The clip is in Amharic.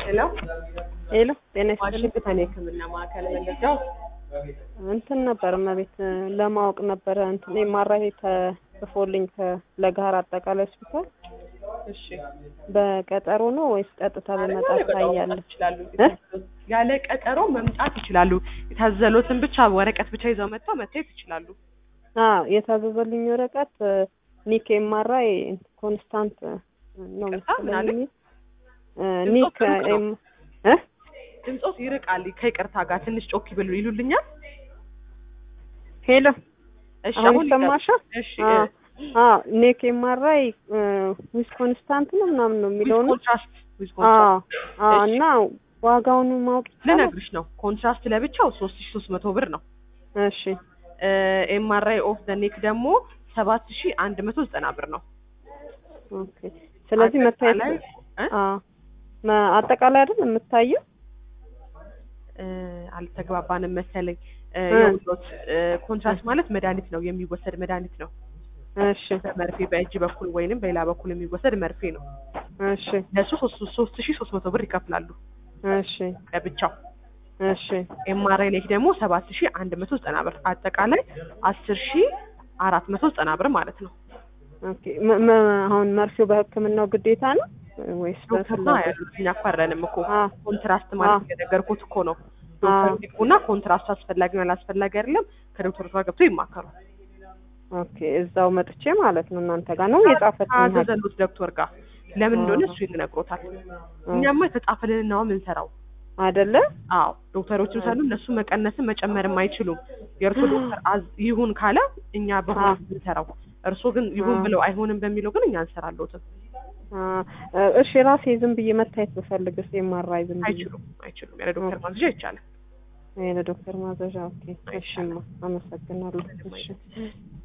ሄሎ ሄሎ ጤና ይስጥልኝ። ዋሽንግተን የሕክምና ማዕከል መለጃው እንትን ነበር እመቤት ለማወቅ ነበረ እንትን ኤምአርአይ ተጽፎልኝ ከለጋሃር አጠቃላይ ሆስፒታል እሺ በቀጠሮ ነው ወይስ ቀጥታ በመጣ ታያለህ? ይችላሉ እ? ያለ ቀጠሮ መምጣት ይችላሉ። የታዘሎትን ብቻ ወረቀት ብቻ ይዘው መጥተው መታየት ይችላሉ። አዎ የታዘዘልኝ ወረቀት ኒክ ኤምአርአይ ኮንስታንት ነው ይቅርታ፣ ምን አለ? መሰለኝ እ ኒክ ድምፆ ሩቅ ነው። ኤም እ ድምፆት ይርቃል። ከይቅርታ ጋር ትንሽ ጮክ ይበሉ ይሉልኛል። ሄሎ እሺ አሁን አሁን ይሰማሻል? እሺ አዎ አዎ ኒክ ኤምአርአይ ዊዝ ኮንስታንት ነው ምናምን ነው የሚለው ነው። ኮንትራስት ዊዝ አዎ ኮንትራስት አዎ እሺ። እና ዋጋውን ማወቅ ይቻላል? ልነግርሽ ነው። ኮንትራስት ለብቻው ሶስት ሺ ሶስት መቶ ብር ነው። እሺ ኤምአርአይ ኦፍ ዘ ኔክ ደግሞ ሰባት ሺ አንድ መቶ ዘጠና ብር ነው። ኦኬ ስለዚህ መታየት አጠቃላይ እ? አዎ መ- አጠቃላይ አይደል የምታየው? እ፣ አልተግባባንም መሰለኝ። እ፣ እ። የውሎት እ፣ ኮንትራስት ማለት መድኃኒት ነው፣ የሚወሰድ መድኃኒት ነው። እሺ በመርፌ በእጅ በኩል ወይንም በሌላ በኩል የሚወሰድ መርፌ ነው። እሺ ለሱ ሶስት ሶስት ሺ ሶስት መቶ ብር ይከፍላሉ እሺ ለብቻው። እሺ ኤምአርአይ ኔክ ደግሞ ሰባት ሺ አንድ መቶ ዘጠና ብር አጠቃላይ አስር ሺ አራት መቶ ዘጠና ብር ማለት ነው። ኦኬ መ- መ- አሁን መርፌው በሕክምናው ግዴታ ነው ወይስ ዶክተር ነው በፍላጎት? ያሉት እኛ እኮ አይደለንም እኮ አ ኮንትራስት ማለት የነገርኩት እኮ ነው። ዶክተር ይግቡና ኮንትራስቱ አስፈላጊ ነው አላስፈላጊ አይደለም ከዶክተር ጋር ገብቶ ይማከሩ። ኦኬ እዛው መጥቼ ማለት ነው እናንተ ጋር ነው የጻፈልኝ ሐኪም? አዘዘሉት ዶክተር ጋር ለምን እንደሆነ እሱ ይነግሮታል። እኛማ የተጻፈልን ነው የምንሰራው። አይደለ? አዎ ዶክተሮችም ሳሉ እነሱ መቀነስም መጨመርም አይችሉም። የእርሶ ዶክተር አዝ- ይሁን ካለ እኛ በሆነ አዎ። የምንሰራው እርሶ ግን ይሁን አዎ። ብለው አይሆንም በሚለው ግን እኛ እንሰራለትም። አ እሺ ራሴ ዝም ብዬ መታየት ብፈልግስ ኤምአርአይ ዝም ብዬ አይችሉም አይችሉም። ያለ ዶክተር ማዝዣ አይቻልም። የዶክተር ማዘዣ ኦኬ እሺማ አመሰግናለሁ እሺ